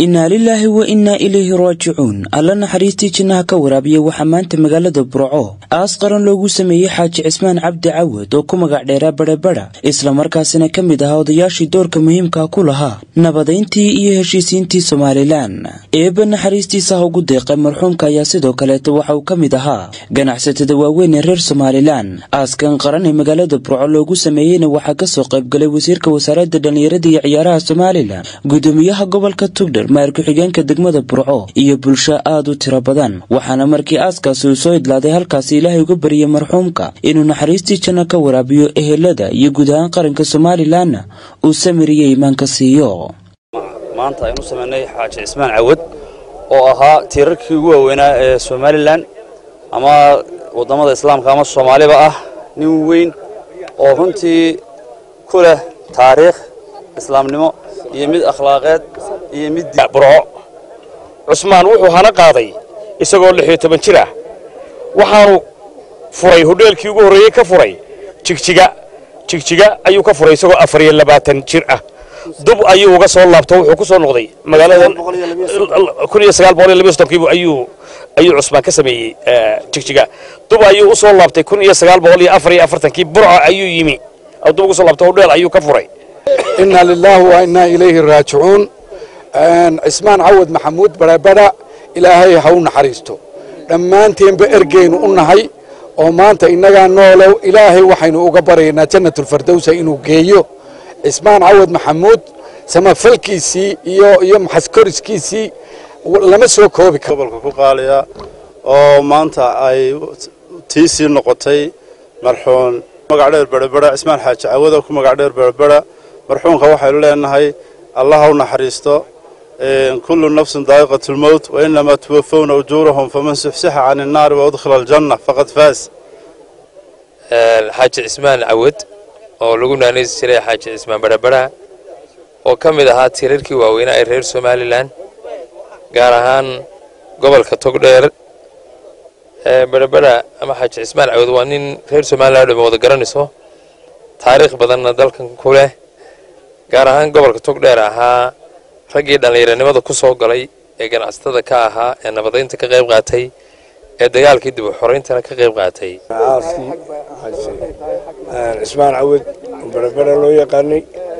innaa lilaahi wa innaa ilayhi raajicuun alla naxariistii jinnaha ka waraabiya waxaa maanta magaalada burco aas qaran loogu sameeyey xaaji cismaan cabdi cawad oo ku magac dheeraa badhabadha islamarkaasina ka mid ahaa odayaashii doorka muhiimka ku lahaa nabadayntii iyo heshiisiintii somalilan eebba naxariistiisa ha ugu deeqay marxuumka ayaa sidoo kaleeto waxa uu ka mid ahaa ganacsatada waaweyn ee reer somalilan aaskan qaran ee magaalada burco loogu sameeyeyna waxaa kasoo qaybgalay wasiirka wasaaradda dhallinyarada iyo ciyaaraha somalilan gudoomiyaha gobolka tugdher maar ku-xigeenka degmada burco iyo bulsho aad u tiro badan waxaana markii aaskaasi uu soo idlaaday halkaasi ilaahay uga bariyey marxuumka inuu naxariistii janno ka waraabiyo ehelada iyo guud ahaan qaranka somalilanna uu samiriyo iimaanka siiyo maanta aynu samaynay xaaji cismaan cawad oo ahaa tiirarkii ugu waaweynaa ee somalilan ama waddamada islaamka ama soomaaliba ah nin weyn oo runtii ku leh taariikh islaamnimo iyo mid akhlaaqeed iyo mid burco cusmaan wuxuu hana qaaday isagoo lix iyo toban jir ah waxaanu furay hodheelkii ugu horreeyey ka furay jigjiga jigjiga ayuu ka furay isagoo afar iyo labaatan jir ah dub ayuu uga soo laabto wuxuu ku soo noqday magaalada kun iyo sagaal boqol iyo labiyo soddonkiibu ayuu ayuu cusmaan ka sameeyey jigjiga dub ayuu u soo laabtay kun iyo sagaal boqol iyo afar iyo afartankii burco ayuu yimi dub uga soo laabtay hodheel ayuu ka furay inna lilaahi wa innaa ilayhi raajicuun cismaan cawad maxamuud badhabadha ilaahay ha u naxariisto dhammaanteenba ergeynu u nahay oo maanta innagaa noolow ilaahay waxaynu uga baryaynaa jannatulfardowsa inuu geeyo cismaan cawad maxamuud samafalkiisii iyo iyo maxaskoriskiisii lama soo koobi karo gobolka ku qaaliya oo maanta ay tiisii noqotay marxuun magac dheer berabera cismaan xaaji cawada ku magac dheer berabera marxuunka waxaynu leenahay allah ha u naxariisto kullu nafsin daa'iqat lmowt wa inamaa tuwafawna ujuurahum faman suxsixa can innaari wa udkhila aljanna faqad faas xaaji cismaan cawad oo lagu naanaysi jiray xaaji cismaan badhabadha oo ka mid ahaa tiirarkii waaweynaa ee reer somalilan gaar ahaan gobolka togdheer badhabadha ama xaaji cismaan cawad waa nin reer somalilan o dhama wada garanayso taariikh badanna dalkan ku leh gaar ahaan gobolka togdheer ahaa raggii dhallinyaranimada ku soo galay ee ganacsatada ka ahaa ee nabadaynta ka qayb qaatay ee dagaalkii dib u xorayntana ka qayb qaatay aaskii cismaan cawad badhabadha loo yaqaanay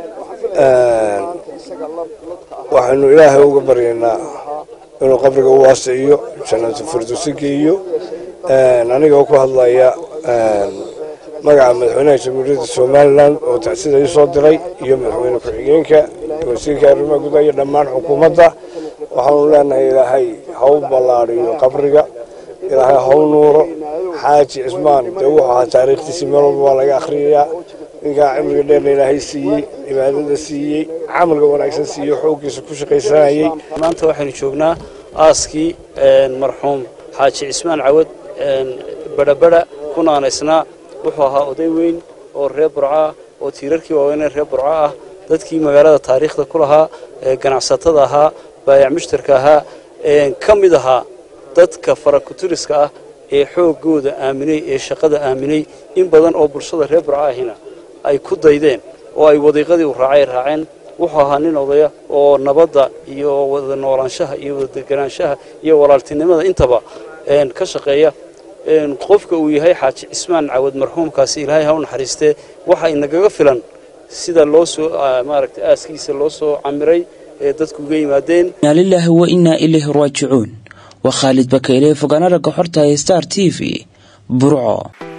waxaynu ilaahay uga baryaynaa inuu qabriga u waasiciyo jannatu firdowsi geeyo anigoo ku hadlaya magaca madaxweynaha jamhuuriyadda somalilan oo tacsida ii soo diray iyo madaxweyne ku-xigeenka wasiirka arrimaha gudaha iyo dhammaan xukuumadda waxaanu leenahay ilaahay ha u ballaadhiyo qabriga ilaahay ha u nuuro xaaji cismaan dee wuxuu ahaa taariikhtiisii meel walba waa laga akhriyayaa ninkaa cimriga dheerna ilaahay siiyey cibaadada siiyey camalka wanaagsan siiyey xooggiisa ku shaqaysanayey maanta waxaynu joognaa aaskii marxuum xaaji cismaan cawad badhabadha ku naanaysnaa wuxuu ahaa oday weyn oo reer burco ah oo tiirarkii waaweynee reer burco ah dadkii magaalada taariikhda ku lahaa ganacsatada ahaa baayac mushtarka ahaa ka mid ahaa dadka farakuturiska ah ee xooggooda aaminay ee shaqada aaminay in badan oo bulshada reer burco ahina ay ku daydeen oo ay wadiiqadii u raacay raaceen wuxuu ahaa nin odaya oo nabadda iyo wada noolaanshaha iyo wada deganaanshaha iyo walaaltinimada intaba ka shaqeeya qofka uu yahay xaaji cismaan cawad marxuumkaasi ilaahay ha u naxariistee waxa inagaga filan sida loo soo maaragtay aaskiisa loo soo camiray ee dadku uga yimaadeen innaa lilaahi wa innaa ilayhi raajicuun waa khaalid bakayle fogaana ragga xorta ee star t v burco